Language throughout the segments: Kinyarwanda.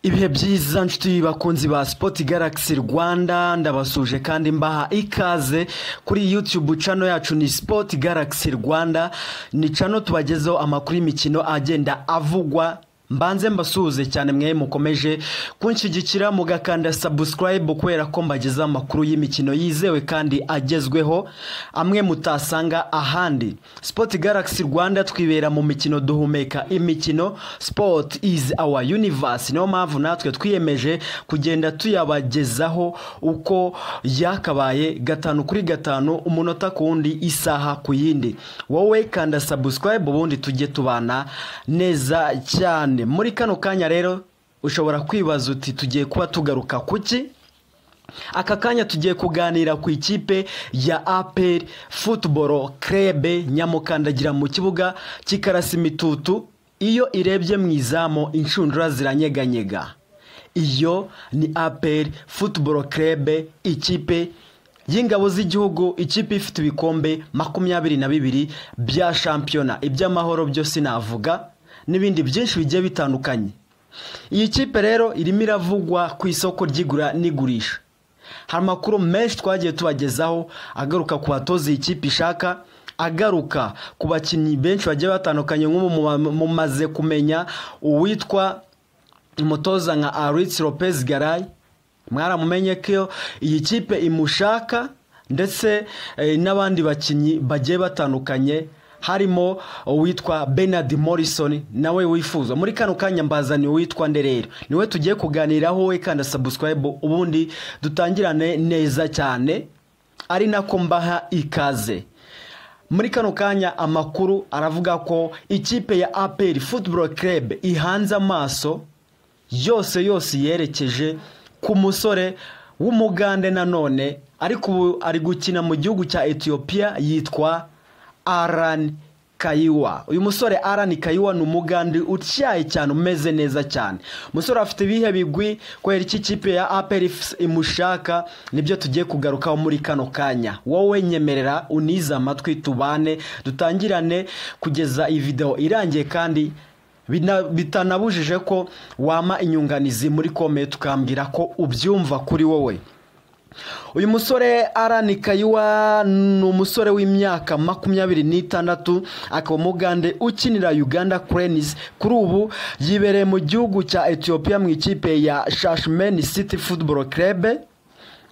ibihe byiza nshuti bakunzi ba Sport Galaxy Rwanda ndabasuje kandi mbaha ikaze kuri YouTube channel yacu ni Sport Galaxy Rwanda ni channel tubagezeho amakuru y'imikino agenda avugwa mbanze mbasuhuze cyane mwe mukomeje kunshyigikira mugakanda subscribe kubera ko mbagezeho amakuru y'imikino yizewe kandi agezweho amwe mutasanga ahandi Sport Galaxy Rwanda twibera mu mikino duhumeka imikino sport is our universe niyo mpamvu natwe twiyemeje kugenda tuyabagezaho uko yakabaye gatanu kuri gatanu umunota ku wundi isaha ku yindi wowe kanda subscribe ubundi tujye tubana neza cyane muri kano kanya rero ushobora kwibaza uti tugiye kuba tugaruka ku ki aka kanya tugiye kuganira ku ikipe ya aperi futuboro kerebe nyamukandagira mu kibuga cy'ikarasi imitutu iyo irebye mu izamu inshundura ziranyeganyega iyo ni aperi futuboro kerebe ikipe y'ingabo z'igihugu ikipe ifite ibikombe makumyabiri na bibiri bya shampiyona iby'amahoro byo sinavuga n'ibindi byinshi bigiye bitandukanye iyi kipe rero irimo iravugwa ku isoko ry'igura n'igurisha hari amakuru menshi twagiye tubagezaho agaruka ku batoza iyi kipe ishaka agaruka ku bakinnyi benshi bagiye batandukanye nk'ubu mumaze kumenya uwitwa umutoza nka aritsi lopez garayi mwaramumenye ko iyi kipe imushaka ndetse n'abandi bakinnyi bagiye batandukanye harimo uwitwa Bernard Morrison nawe wifuza muri kano kanya mbazaniye uwitwa nderero niwe tugiye kuganiraho we kanda subscribe ubundi dutangirane neza cyane ari nako mbaha ikaze muri kano kanya amakuru aravuga ko ikipe ya APR Football Club ihanze amaso yose yose yerekeje ku musore w'umugande nanone ariko ubu ari gukina mu gihugu cya Ethiopia yitwa Aran Kayiwa uyu musore Aran Kayiwa ni umugande utyaye cyane umeze neza cyane umusore afite ibihe bigwi kubera iki kipe ya APR imushaka nibyo tugiye kugarukaho muri kano kanya wowe nyemerera unize amatwi tubane dutangirane kugeza iyi video irangiye kandi bitanabujije ko wama inyunganizi muri kome tukambwira ko ubyumva kuri wowe uyu musore arani kayiwa ni umusore w'imyaka makumyabiri n'itandatu akaba umugande ukinira uganda kurenizi kuri ubu yibereye mu gihugu cya etiyopiya mu ikipe ya shashimeni siti futuboro kerebe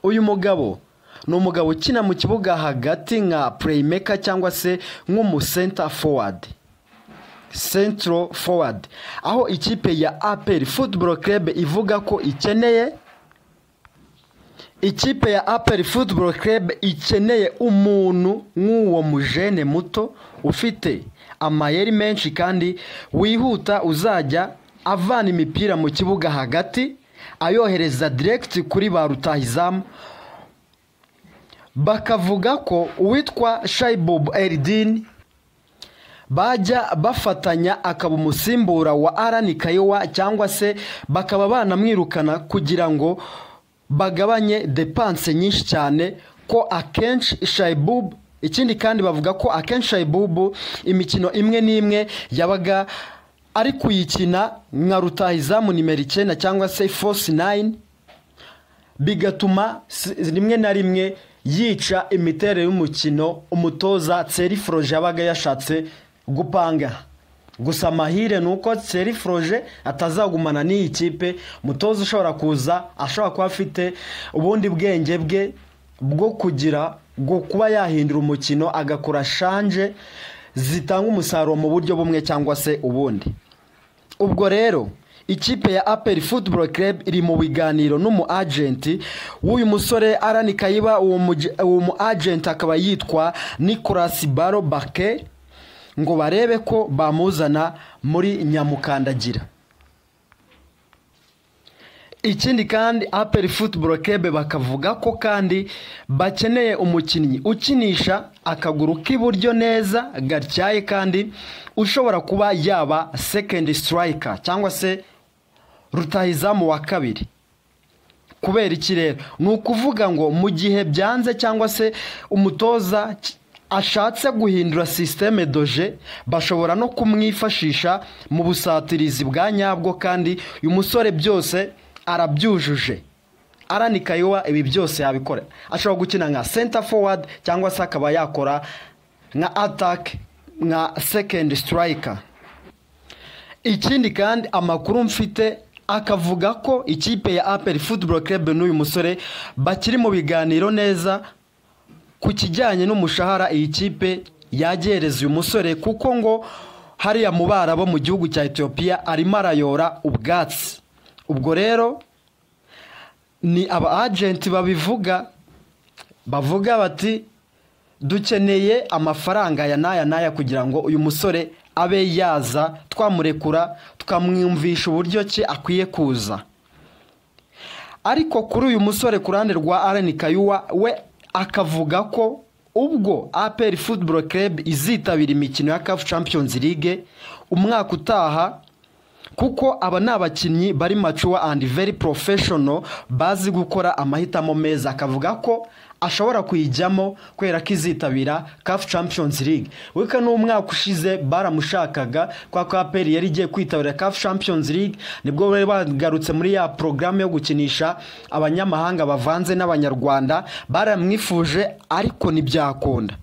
uyu mugabo ni umugabo ukina mu kibuga hagati nka pureyimeka cyangwa se nk'umusenta fowadi sentiro fowadi aho ikipe ya aperi futuboro kerebe ivuga ko ikeneye ikipe ya aperi futuboro kerebe ikeneye umuntu nk'uwo mujene muto ufite amayeri menshi kandi wihuta uzajya avana imipira mu kibuga hagati ayohereza diregiti kuri ba rutahizamu bakavuga ko uwitwa shayibubu eridini bajya bafatanya akaba umusimbura wa arani kayowa cyangwa se bakaba banamwirukana kugira ngo bagabanye depanse nyinshi cyane ko akenshi shayibubu ikindi kandi bavuga ko akenshi shayibubu imikino imwe n'imwe yabaga ari kuyikina nka rutahizamu nimero icyenda cyangwa se fosi nayini bigatuma rimwe na rimwe yica imiterere y'umukino umutoza seriforoje yabaga yashatse gupanga gusa amahire ni uko seriforoje atazagumana n'iyi kipe mutoza ushobora kuza ashobora kuba afite ubundi bwenge bwe bwo kugira bwo kuba yahindura umukino agakora shanje zitanga umusaruro mu buryo bumwe cyangwa se ubundi ubwo rero ikipe ya aperi futuboro kerebe iri mu biganiro n'umu ajenti w'uyu musore arani kayiba uwo mu ajenti akaba yitwa nikolasi baro bake ngo barebe ko bamuzana muri nyamukandagira ikindi kandi aperi futuboro kebe bakavuga ko kandi bakeneye umukinnyi ukinisha akaguru k'iburyo neza gatyaye kandi ushobora kuba yaba sekendi sitirayika cyangwa se rutahizamu wa kabiri kubera iki rero ni ukuvuga ngo mu gihe byanze cyangwa se umutoza ashatse guhindura sisiteme doje bashobora no kumwifashisha mu busatirizi bwa nyabwo kandi uyu musore byose arabyujuje arani kayiwa ibi byose yabikora ashobora gukina nka senta fowadi cyangwa se akaba yakora nka atake nka sekendi sitirayika ikindi kandi amakuru mfite akavuga ko ikipe ya aperi futuboro kerebe n'uyu musore bakiri mu biganiro neza ku kijyanye n'umushahara iyi kipe yagereza uyu musore kuko ngo hariya mu barabo mu gihugu cya etiyopiya arimo arayora ubwatsi ubwo rero ni aba agenti babivuga bavuga bati dukeneye amafaranga aya n'aya n'aya kugira ngo uyu musore abe yaza twamurekura tukamwumvisha uburyo ki akwiye kuza ariko kuri uyu musore ku ruhande rwa arani kayuwa we akavuga ko ubwo aperi futuboro kerebe izitabira imikino ya kafu champions league umwaka utaha kuko aba ni abakinnyi bari macuwa andi veri porofeshono bazi gukora amahitamo meza akavuga ko ashobora kuyijyamo kubera ko izitabira kafu champions league weka n'umwaka ushize baramushakaga kwa ko aperi yari igiye kwitabira kafu champions league nibwo bari bagarutse muri ya porogaramu yo gukinisha abanyamahanga bavanze n'abanyarwanda baramwifuje ariko ntibyakunda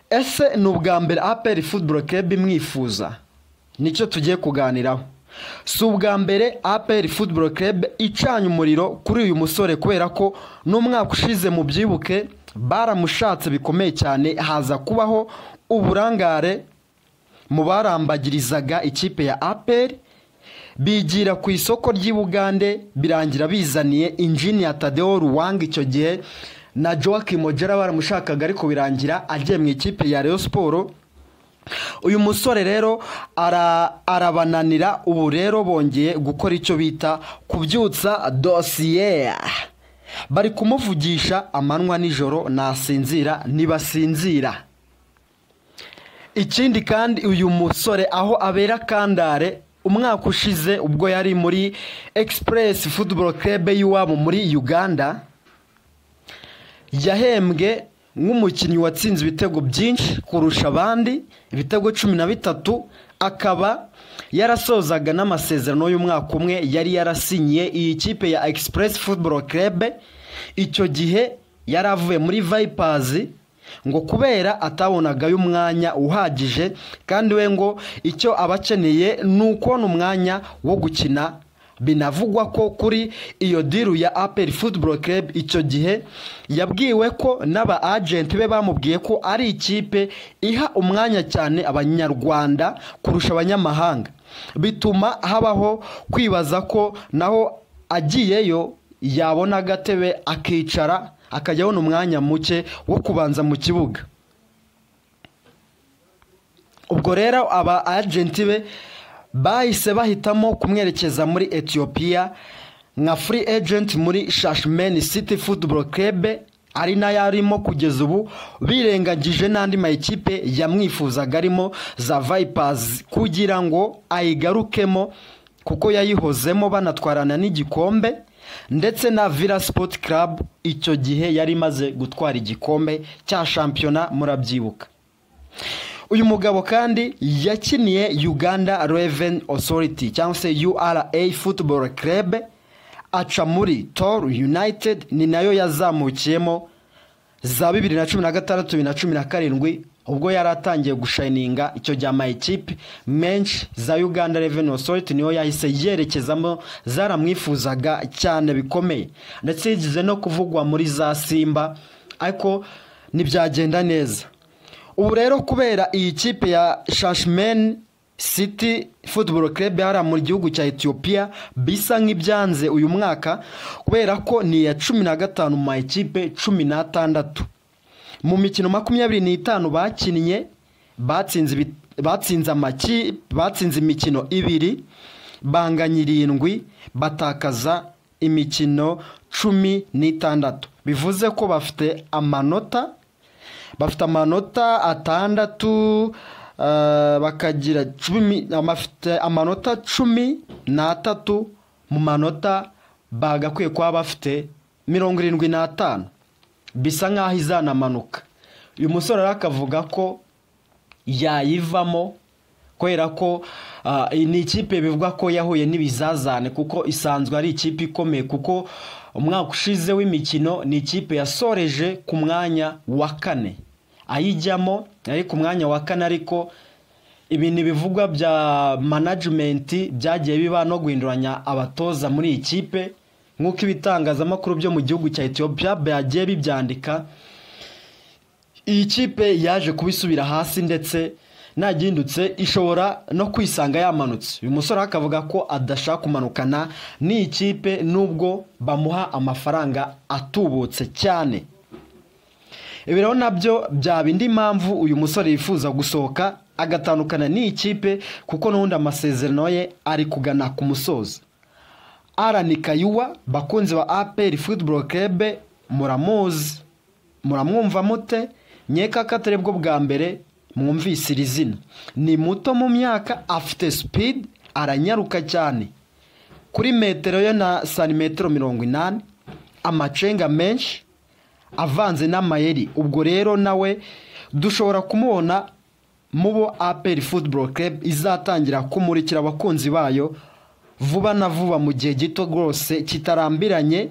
ese ni ubwa mbere aperi futuboro kerebe imwifuza nicyo tugiye kuganiraho si ubwa mbere aperi futuboro kerebe icanye umuriro kuri uyu musore kubera ko n'umwaka ushize mu byibuke baramushatse bikomeye cyane haza kubaho uburangare mu barambagirizaga ikipe ya aperi bigira ku isoko ry'i bugande birangira bizaniye injiniya tadewo ruwanga icyo gihe na joaquim ojera baramushakaga ariko birangira agiye mu ikipe ya reyo siporo uyu musore rero arabananira ubu rero bongeye gukora icyo bita kubyutsa dosiye bari kumuvugisha amanywa nijoro nasinzira ntibasinzira ikindi kandi uyu musore aho abera kandare umwaka ushize ubwo yari muri egisipuresi futuboro kerebe y'iwabo muri uganda yahembwe nk'umukinnyi watsinze ibitego byinshi kurusha abandi ibitego cumi na bitatu akaba yarasozaga n'amasezerano y'umwaka umwe yari yarasinyiye iyi kipe ya egisipuresi futuboro kerebe icyo gihe yari avuye muri vayipazi ngo kubera atabonagayo umwanya uhagije kandi we ngo icyo aba akeneye ni ukubona umwanya wo gukina binavugwa ko kuri iyo diru ya aperi futuboro kerebe icyo gihe yabwiwe ko n'aba agenti be bamubwiye ko ari ikipe iha umwanya cyane abanyarwanda kurusha abanyamahanga bituma habaho kwibaza ko naho agiyeyo yabona agatebe akicara akajya abona umwanya muke wo kubanza mu kibuga ubwo rero aba agenti be bahise bahitamo kumwerekeza muri etiyopiya nka free agent muri shashimeni city futuboro kerebe ari nayo arimo kugeza ubu birengagije n'andi mayikipe yamwifuzaga arimo za vayipazi kugira ngo ayigarukemo kuko yayihozemo banatwarana n'igikombe ndetse na vila sipoti karabu icyo gihe yari imaze gutwara igikombe cya shampiyona murabyibuka uyu mugabo kandi yakiniye uganda reveni osoriti cyangwa se ura futuboro kerebe aca muri toru yunayitedi ni nayo yazamukiyemo za bibiri na cumi na gatandatu bibiri na cumi na karindwi ubwo yari atangiye gushayininga icyo gihe amayikipe menshi za uganda reveni osoriti niyo yahise yerekezamo zaramwifuzaga cyane bikomeye ndetse yigeze no kuvugwa muri za simba ariko ntibyagenda neza ubu rero kubera iyi kipe ya shashimeni city futuboro kerebe hariya mu gihugu cya etiyopiya bisa nk'ibyanze uyu mwaka kubera ko ni iya cumi na gatanu mu ma ekipe cumi n'atandatu mu mikino makumyabiri n'itanu bakinnye batsinze imikino ibiri banganya irindwi batakaza imikino cumi n'itandatu bivuze ko bafite amanota bafite amanota atandatu bakagira bafite amanota cumi n'atatu mu manota bagakwiye kuba bafite mirongo irindwi n'atanu bisa nk'aho izanamanuka uyu musore rero akavuga ko yayivamo kubera ko ah, iyi ni ikipe bivuga ko yahuye n'ibizazane kuko isanzwe ari ikipe ikomeye kuko umwaka ushize w'imikino ni ikipe yasoreje ku mwanya wa kane ayijyamo ari ku mwanya wa kane ariko ibintu bivugwa bya manajimenti byagiye biba no guhinduranya abatoza muri iyi kipe nk'uko ibitangazamakuru byo mu gihugu cya etiyopiya byagiye bibyandika iyi kipe yaje kuba isubira hasi ndetse ntagindutse ishobora no kwisanga yamanutse uyu musore akavuga ko adashaka kumanukana n'iyi kipe nubwo bamuha amafaranga atubutse cyane ibi rero nabyo byaba indi mpamvu uyu musore yifuza gusohoka agatandukana n'iyi kipe kuko n'ubundi amasezerano ye ari kugana ku musozo arani kayuwa bakunzi ba aperi futuboro kerebe muramuzi muramwumva mute nkeka ko atari bwo bwa mbere mwumvise iri zina ni muto mu myaka afite sipidi aranyaruka cyane kuri metero yo na santimetero mirongo inani amacenga menshi avanze n'amayeri ubwo rero nawe dushobora kumubona mu bo aperi futuboro kerebe izatangira kumurikira abakunzi bayo vuba na vuba mu gihe gito rwose kitarambiranye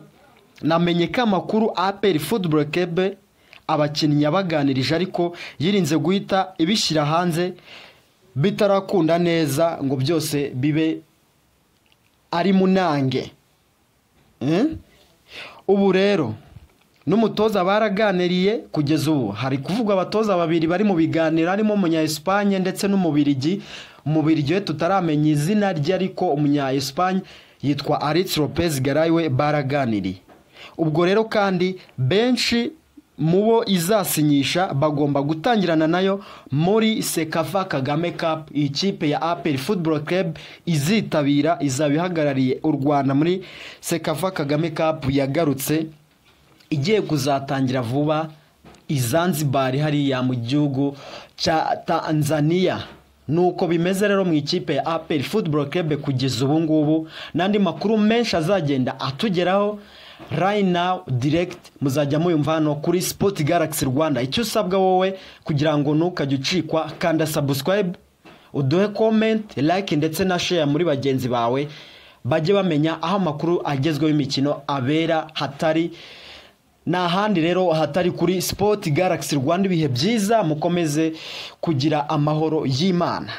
namenye ko amakuru aperi futuboro kerebe abakinnyi yabaganirije ariko yirinze guhita ibishyira hanze bitarakunda neza ngo byose bibe ari munange Mm? ubu rero n'umutoza baraganiriye kugeza ubu hari kuvugwa abatoza babiri bari mu biganiro harimo umunya Espagne ndetse n'umubirigi umubirigi we tutaramenya izina rye ariko umunya Espagne yitwa Alex Lopez Garay we baraganiriye ubwo rero kandi benshi mu bo izasinyisha bagomba gutangirana nayo muri sekafa kagame cup iyi kipe ya aperi futuboro kerebe izitabira izaba ihagarariye u rwanda muri sekafa kagame cup yagarutse igiye kuzatangira vuba i Zanzibar hariya mu gihugu cya tanzania nuko bimeze rero mu ikipe ya aperi futuboro kerebe kugeza ubu ngubu n'andi makuru menshi azagenda atugeraho right now direct muzajya muyumva hano kuri sport galaxy rwanda icyo usabwa wowe kugira ngo ntukajye ucikwa kanda subscribe uduhe comment like ndetse na share muri bagenzi bawe bajye bamenya aho amakuru agezweho y'imikino abera hatari ni ahandi rero hatari kuri sport galaxy rwanda ibihe byiza mukomeze kugira amahoro y'imana